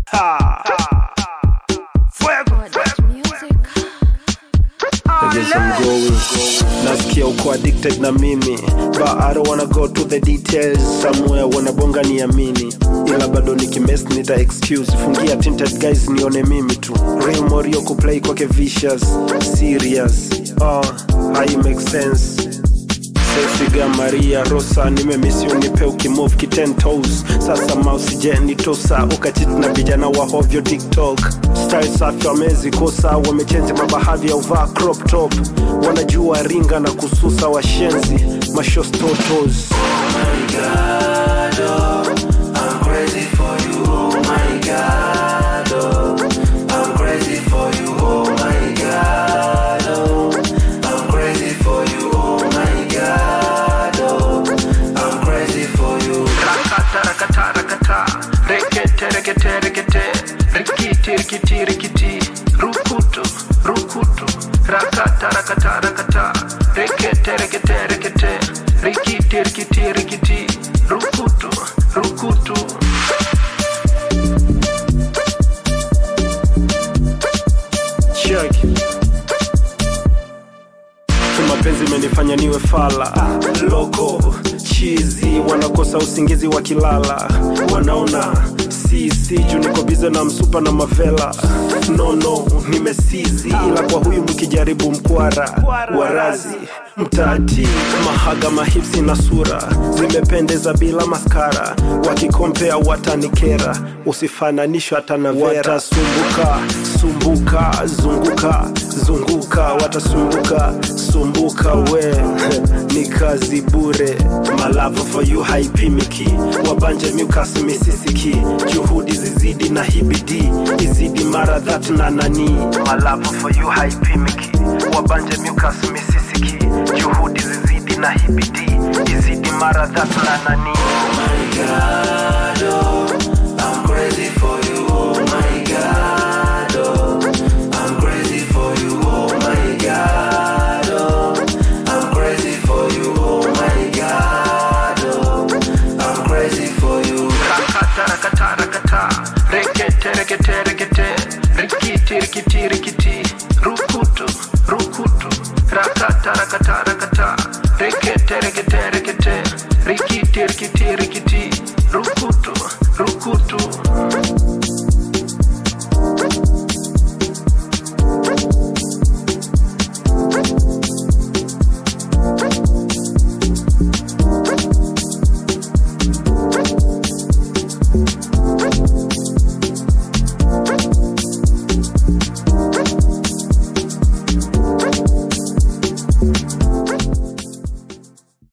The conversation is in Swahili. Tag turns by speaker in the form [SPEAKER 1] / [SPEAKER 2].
[SPEAKER 1] Ha. Fuego. I guess I'm going. Nasikia uko addicted na mimi but I don't wanna go to the details somewhere wanabonga niamini ila bado nikimes nita excuse fungia tinted guys nione mimi tu real morio kuplay kwake vicious serious oh, hai make sense Sefiga Maria Rosa nimemisi unipe ukimove ki 10 toes sasa mouse je nitosa ukachit na vijana wa hovyo TikTok style safi wamezikosa wamechenzi mabahavi ya uvaa crop top wanajua ringa na kususa washenzi mashostotos Rakata, rakata, rakata. Rekete, rekete, rekete. Rikiti, rikiti, rikiti. Rukutu, rukutu. Rakata, rakata, rakata. Rekete, rekete, rekete. Rikiti, rikiti, rikiti. Rukutu, rukutu. Check. mapenzi imenifanya niwe fala loko chizi wanakosa usingizi wakilala wanaona sisi juu niko bize na msupa na mavela nono nimesizi ila kwa huyu mkijaribu mkwara warazi mtati mahaga mahipsi na sura zimependeza bila maskara wakikompea watanikera usifananishwa hata na vera watasumbuka sumbuka zunguka zunguka watasumbuka sumbuka we ni kazi bure malavo for you haipimiki wabanje mukas misisiki juhudi zizidi na hibidi izidi mara that na nani malavo for you haipimiki wabanje mukas misisiki juhudi zizidi na hibidi izidi mara that na nani rakata rakata rakata rekete rekete rekete rikiti rikiti